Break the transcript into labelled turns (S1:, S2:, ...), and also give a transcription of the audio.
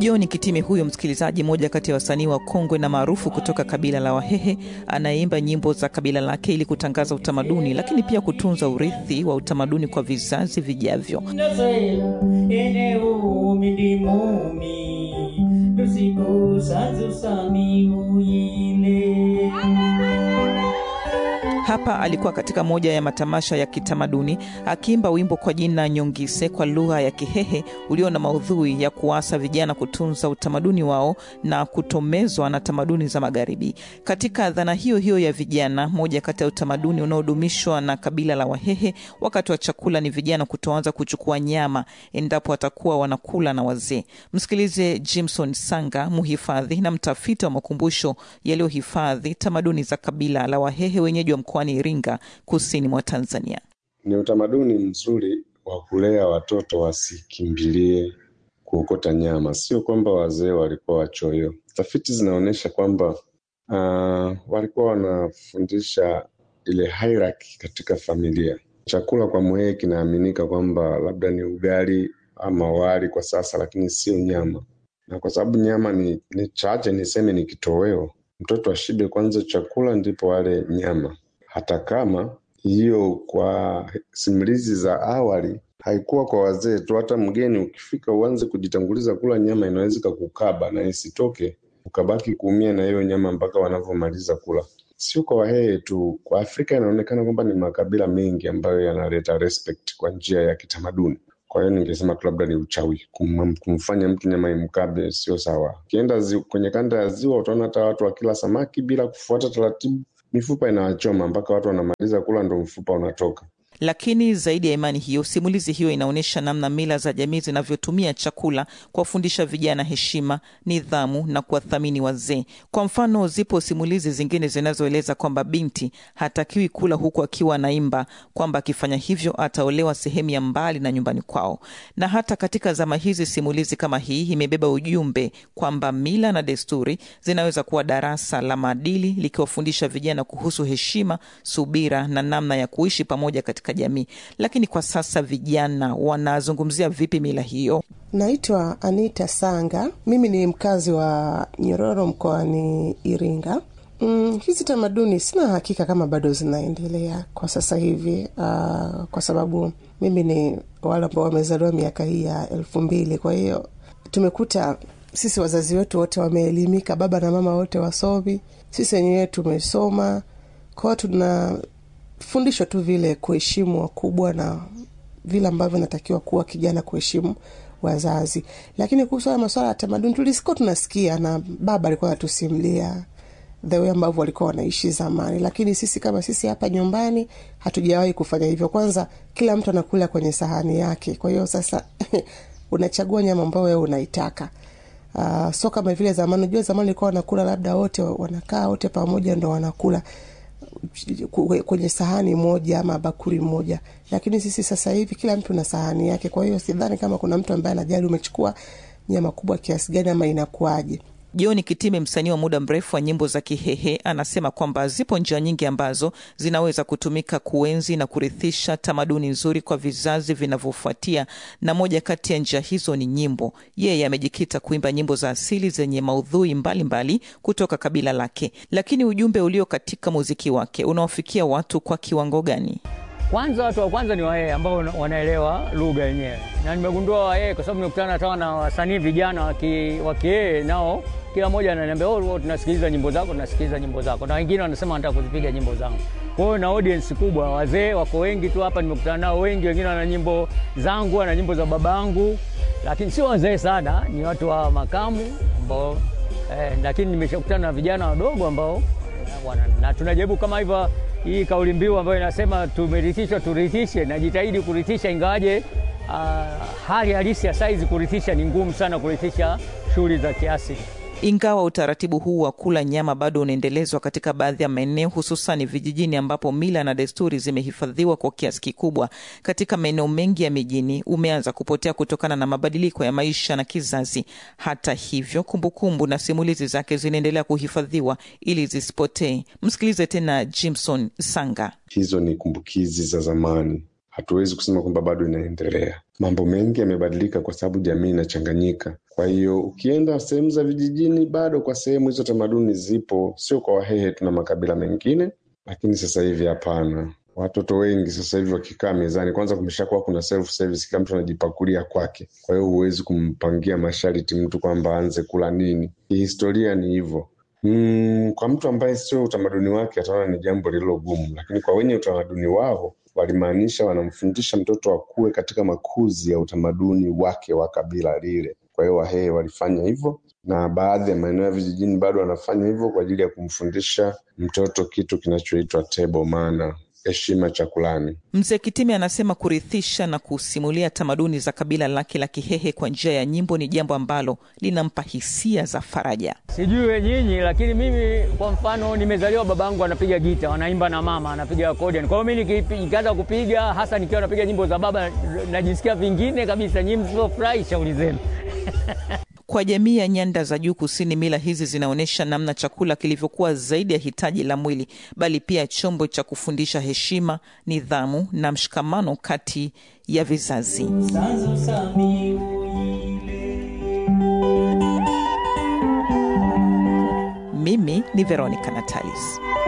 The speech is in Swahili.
S1: John Kitime huyo msikilizaji, mmoja kati ya wasanii wa kongwe na maarufu kutoka kabila la Wahehe, anayeimba nyimbo za kabila lake ili kutangaza utamaduni, lakini pia kutunza urithi wa utamaduni kwa vizazi vijavyo. Hapa alikuwa katika moja ya matamasha ya kitamaduni akiimba wimbo kwa jina Nyongise kwa lugha ya Kihehe ulio na maudhui ya kuasa vijana kutunza utamaduni wao na kutomezwa na tamaduni za Magharibi. Katika dhana hiyo hiyo ya vijana, moja kati ya utamaduni unaodumishwa na kabila la Wahehe wakati wa chakula ni vijana kutoanza kuchukua nyama endapo watakuwa wanakula na wazee. Msikilize Jimson Sanga, mhifadhi na mtafiti wa makumbusho yaliyohifadhi tamaduni za kabila la Wahehe wenyeji wa mkoani Iringa, kusini mwa Tanzania.
S2: Ni utamaduni mzuri wa kulea watoto wasikimbilie kuokota nyama. Sio kwamba wazee walikuwa wachoyo. Tafiti zinaonyesha kwamba uh, walikuwa wanafundisha ile hierarchy katika familia. Chakula kwa Mhehe kinaaminika kwamba labda ni ugali ama wali kwa sasa, lakini sio nyama, na kwa sababu nyama ni, ni chache, niseme ni kitoweo. Mtoto ashibe kwanza chakula ndipo wale nyama hata kama hiyo kwa simulizi za awali haikuwa kwa wazee tu. Hata mgeni ukifika uanze kujitanguliza kula nyama, inaweza kukukaba na isitoke, ukabaki kuumia na hiyo nyama mpaka wanavyomaliza kula. Sio kwa Wahehe tu, kwa Afrika inaonekana kwamba ni makabila mengi ambayo yanaleta respect kwa njia ya kitamaduni. Kwa hiyo ningesema tu labda ni uchawi, kum, kumfanya mtu nyama imkabe sio sawa. Ukienda zi, kwenye kanda ya ziwa utaona hata watu wakila samaki bila kufuata taratibu mifupa inawachoma mpaka watu wanamaliza kula ndo mfupa unatoka.
S1: Lakini zaidi ya imani hiyo, simulizi hiyo inaonyesha namna mila za jamii zinavyotumia chakula kuwafundisha vijana heshima, nidhamu na kuwathamini wazee. Kwa mfano, zipo simulizi zingine zinazoeleza kwamba binti hatakiwi kula huku akiwa anaimba, kwamba akifanya hivyo ataolewa sehemu ya mbali na nyumbani kwao. Na hata katika zama hizi, simulizi kama hii imebeba ujumbe kwamba mila na desturi zinaweza kuwa darasa la maadili, likiwafundisha vijana kuhusu heshima, subira na namna ya kuishi pamoja katika jamii. Lakini kwa sasa vijana wanazungumzia vipi mila hiyo?
S3: Naitwa Anita Sanga, mimi ni mkazi wa Nyororo mkoani Iringa. Mm, hizi tamaduni sina hakika kama bado zinaendelea kwa sasa hivi, uh, kwa sababu mimi ni wale ambao wamezaliwa miaka hii ya elfu mbili. Kwa hiyo tumekuta sisi wazazi wetu wote wameelimika, baba na mama wote wasomi, sisi wenyewe tumesoma, kwao tuna fundishwa tu vile kuheshimu wakubwa na vile ambavyo natakiwa kuwa kijana kuheshimu wazazi. Lakini kuhusu haya masuala ya tamaduni tulisikuwa tunasikia, na baba alikuwa anatusimulia the way ambavyo walikuwa wanaishi zamani, lakini sisi kama sisi hapa nyumbani hatujawahi kufanya hivyo. Kwanza kila mtu anakula kwenye sahani yake, kwa hiyo sasa unachagua nyama ambayo wewe unaitaka. Uh, so kama vile zamani, unajua zamani ilikuwa wanakula labda wote wanakaa wote pamoja ndo wanakula kwenye sahani moja ama bakuli moja, lakini sisi sasa hivi kila mtu na sahani yake. Kwa hiyo sidhani kama kuna mtu ambaye anajali umechukua nyama kubwa kiasi gani ama inakuwaje.
S1: John Kitime, msanii wa muda mrefu wa nyimbo za Kihehe, anasema kwamba zipo njia nyingi ambazo zinaweza kutumika kuenzi na kurithisha tamaduni nzuri kwa vizazi vinavyofuatia, na moja kati ya njia hizo ni nyimbo. Yeye amejikita kuimba nyimbo za asili zenye maudhui mbalimbali mbali kutoka kabila lake, lakini ujumbe ulio katika muziki wake unawafikia watu kwa kiwango gani?
S4: Kwanza, watu wa kwanza ni Wahehe ambao wanaelewa lugha yenyewe, na nimegundua Wahehe kwa sababu nimekutana hata na wasanii vijana wa Kihehe nao kila mmoja ananiambia oh, tunasikiliza nyimbo zako, tunasikiliza nyimbo zako, na wengine wanasema wanataka kuzipiga nyimbo zangu. Kwa hiyo na audience kubwa, wazee wako wengi tu hapa, nimekutana nao wengi. Wengine wana nyimbo zangu, wana nyimbo za babangu, lakini sio wazee sana, ni watu wa makamu ambao eh, lakini nimeshakutana na vijana wadogo ambao wana, na tunajaribu kama hivyo hii kauli mbiu ambayo inasema tumerithishwa turithishe, najitahidi kurithisha, ingawaje uh, hali halisi ya saizi kurithisha ni ngumu sana, kurithisha shughuli za kiasili.
S1: Ingawa utaratibu huu wa kula nyama bado unaendelezwa katika baadhi ya maeneo, hususan vijijini ambapo mila na desturi zimehifadhiwa kwa kiasi kikubwa, katika maeneo mengi ya mijini umeanza kupotea kutokana na mabadiliko ya maisha na kizazi. Hata hivyo, kumbukumbu na simulizi zake zinaendelea kuhifadhiwa ili zisipotee. Msikilize tena Jimson Sanga.
S2: Hizo ni kumbukizi za zamani, hatuwezi kusema kwamba bado inaendelea. Mambo mengi yamebadilika kwa sababu jamii inachanganyika. Kwa hiyo ukienda sehemu za vijijini, bado kwa sehemu hizo tamaduni zipo, sio kwa Wahehe, tuna makabila mengine, lakini sasa hivi hapana. Watoto wengi sasa hivi wakikaa mezani, kwanza kumeshakuwa kuna self service, kila mtu anajipakulia kwake. Kwa hiyo huwezi kumpangia masharti mtu kwamba aanze kula nini. Kihistoria ni hivyo. Mm, kwa mtu ambaye sio utamaduni wake ataona ni jambo lililo gumu, lakini kwa wenye utamaduni wao walimaanisha wanamfundisha mtoto akue katika makuzi ya utamaduni wake wa kabila lile. Kwa hiyo Wahehe walifanya hivyo, na baadhi ya maeneo ya vijijini bado wanafanya hivyo kwa ajili ya kumfundisha mtoto kitu kinachoitwa table manner, heshima chakulani.
S1: Mzee Kitimi anasema kurithisha na kusimulia tamaduni za kabila lake la Kihehe kwa njia ya nyimbo ni jambo ambalo linampa hisia za faraja.
S4: Sijui we nyinyi, lakini mimi kwa mfano nimezaliwa, babangu anapiga gita, wanaimba na mama anapiga accordion. Kwa hiyo mimi nikianza kupiga, hasa nikiwa napiga nyimbo za baba, najisikia vingine kabisa. Nyinyi msipofurahi, shauri zenu.
S1: Kwa jamii ya nyanda za juu kusini, mila hizi zinaonyesha namna chakula kilivyokuwa zaidi ya hitaji la mwili, bali pia chombo cha kufundisha heshima, nidhamu na mshikamano kati ya vizazi. Mimi ni Veronica Natalis.